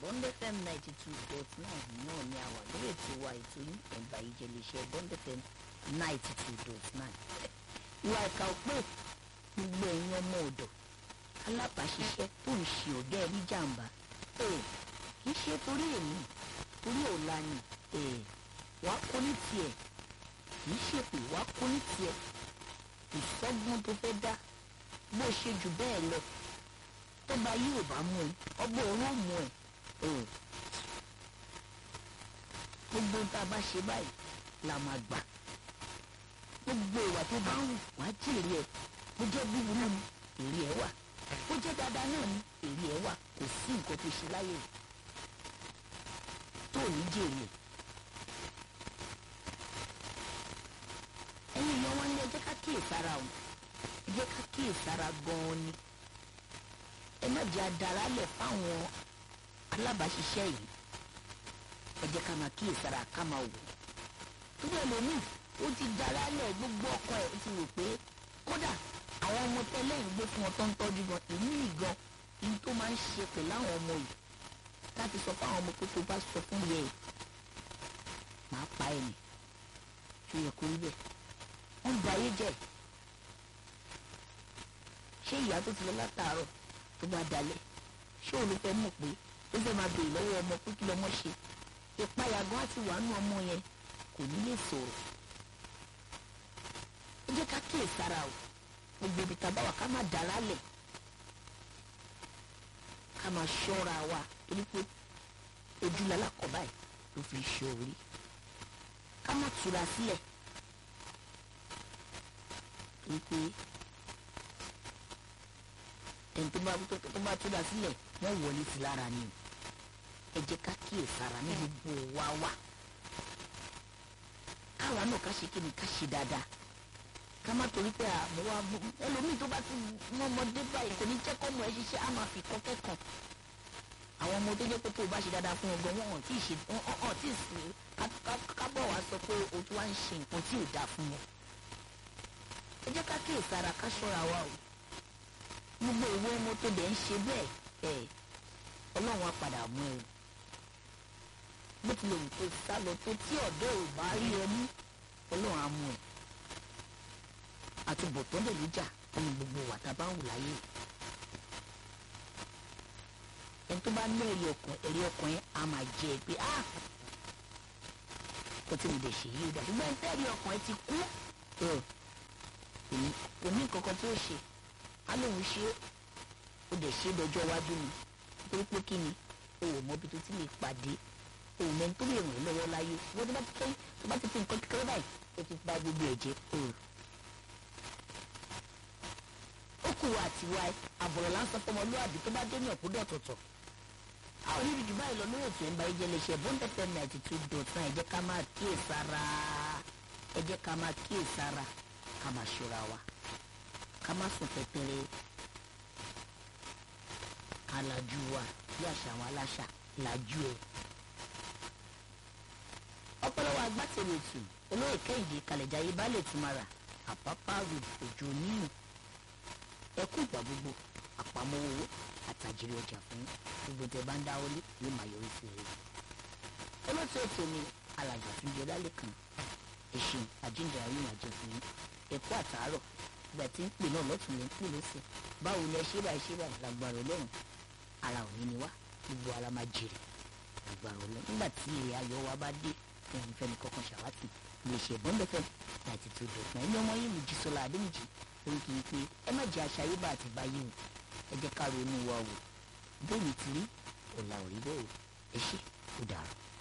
bond fm ninety two dot nine náà ni a wà lórí ètò wa ètò yín ẹ̀ǹbà ìjẹ̀lẹ̀ṣẹ̀ bond fm ninety two dot nine. ìwà ìkà òpè gbogbo ẹ̀yin ọmọ ọ̀dọ̀ alábàáṣiṣẹ́ tó ń ṣe ọ̀gá ẹ̀ ní jàǹbá kì í ṣe torí èmi torí ọ̀la ni wàá kó ní tiẹ̀ kì í ṣèpè wàá kó ní tiẹ̀ ìsọgbọ́n tó fẹ́ dá bó ṣe jù bẹ́ẹ̀ lọ tó bá yí ò bá mú ẹ ọgbọ́n òun ò mú ẹ gbogbo tá a bá ṣe báyìí la máa gbà gbogbo ìwà tó bá ń wù wá jèrè ẹ bó jẹ́ búburú ni èrè ẹ wà bó jẹ́ dáadáa náà ni èrè ẹ wà kò sí nǹkan tó ṣe láyé tó ní jèrè ẹ. ẹ̀yin èèyàn wọn ní ẹ jẹ́ ká kíyèsára o ẹ jẹ́ ká kíyèsára gan-an ni ẹ má jẹ́ adarálẹ̀ fáwọn alábàáṣiṣẹ́ yìí ẹ jẹ́ ká máa kíyèsára ká máa wò tó bẹ́ẹ̀ lómi ó ti darálẹ̀ gbogbo ọkọ ẹ̀ ó ti rò pé kódà àwọn ọmọ tẹ́lẹ̀ ń gbé fún ọ tó ń tọ́jú gan èmi gan ní tó máa ń ṣe pẹ̀lú àwọn ọmọ yìí láti sọ fáwọn ọmọ pé tó bá sọ fún yẹ ẹ̀ máa pa ẹ̀ nì ṣó yẹ kó rí bẹ́ẹ̀ wọ́n ba ayé jẹ́ ṣé ìyá tó ti lọ látàárọ̀ tó bá dalẹ̀ ṣé òun ló fẹ́ mọ̀ pé ó fẹ́ máa béèrè lọ́wọ́ ọmọ pé kí lọ́mọ ṣe ìpayà gan àti wàánu ọmọ yẹn kò ní lè sọ̀rọ̀ ẹ jẹ́ ká kíyè sára o gbogbo ibi tá a bá wà ká má dà lálẹ̀ ká máa ṣọ́ra wa torí pé ojú lalákọ̀ báyìí ló fi ṣe orí ká má tura sílẹ̀ wípé ẹni tó bá tó bá túdà sílẹ̀ wọ́n wọlé sí lára ni ẹ jẹ́ ká kíyè sára ní gbogbo wa wà káwa náà ká ṣe kí ni ká ṣe dáadáa ká má torí pé àmọ́ wa bú ẹlòmíì tó bá ti mọ ọmọdé báyìí kò ní jẹ́ kọ́ ọmọ ẹ ṣiṣẹ́ á máa fi kọ́ kẹ́kọ̀ọ́ àwọn ọmọ tó jẹ́ pé tó o bá ṣe dáadáa fún ọgbọ́n wọn ò tí ì ṣe wọn ò tí ì sí kábọ̀ wá sọ pé o tún wá ń ṣe nǹkan tí ò dáa fún wọn ẹ jẹ́ ká kíyè sára ká ṣọ́ra wa o gbogbo ìwé ọmọ tó dẹ̀ ń ṣe bẹ́ẹ̀ ẹ̀ ọlọ́run á padà mú ẹ bó tilẹ̀ wù kó sá lọ tó tí ọ̀dọ́ ò bá rí ẹ mú ọlọ́run á mú ẹ àtúbọ̀tán dẹ̀ níjà nínú gbogbo wà tá a bá ń wù láyé ẹni tó bá ní ẹ̀rí ọkàn ẹ̀rí ọkàn yẹn á máa jẹ ẹ pé ah kó tí mo lè ṣe yí ó dà ṣùgbọ́n ẹni tẹ́rí ọkàn ẹ ti kú kò ní kankan tí ó ṣe á lóun ṣe ó dẹ̀ ṣe dọjọ́ iwájú ni nítorí pé kí ni o ò mọ ibi tó ti lè pàdé o ò mẹ́ni tó lè ràn ẹ́ lọ́wọ́ láyé wọ́n tó bá ti kẹ́yìn tó bá ti fi nǹkan kékeré báyìí ó ti ba gbogbo ẹ̀ jẹ́ o. ó kù wá àti wá àbọ̀rọ̀ lásán fọmọlúwàbí tó bá dé ní ọ̀kúndọ̀ tọ̀tọ̀ àwọn oníbi jù báyìí lọ lórí ètò ẹ̀ńbà ìjẹ́ lè ṣe bond fm ninety two dot nine ẹ jẹ́ ká máa kíyèsára ẹ jẹ́ ká máa kíyèsára ká máa ṣọ́ra wa ká má sùn pẹpẹrẹ ká lajú wa bí àṣà àwọn aláṣà lajú ẹ. ọpọlọwọ agbátẹrù ètò olóyè kẹ́hìndé kalẹ̀jáyé baálé tìmara àpápá road òjò níyù ẹkú ìgbà gbogbo àpamọ́ owó àtàjèrè ọjà fún gbogbo tẹ bá ń dá wọlé yóò máa yọrí sí rere. olóòtú ètò ni alàgbà fún jọdá lẹ́kàn ẹ̀sìn àjíǹde ayé ìrìnàjò fún ẹ̀kọ́ àtàárọ̀ ìgbà tí ń pè náà lọ́tún ló ń pè lọ́sẹ̀ báwo ni ẹ ṣe báyìí ṣe báyìí lágbára ọlọ́run ara òní ni wá gbogbo ara máa jèrè lágbára ọlọ́run nígbà tí èrè ayọ̀ wa bá dé wọn ń fẹ́ni kọ́kàn ṣàwátì lè ṣe bọ́ńdẹ́fẹ́ láti tó dọ̀tún ẹni ọmọ yìí mú jísọ́lá adémìjì orí kì í pé ẹ má jẹ́ àṣà yíbà àti báyìí o ẹ jẹ́ ká ronú wa wò bóyá ti rí ọ̀la ò rí bẹ́ẹ̀ ẹ ṣe ó dàrú.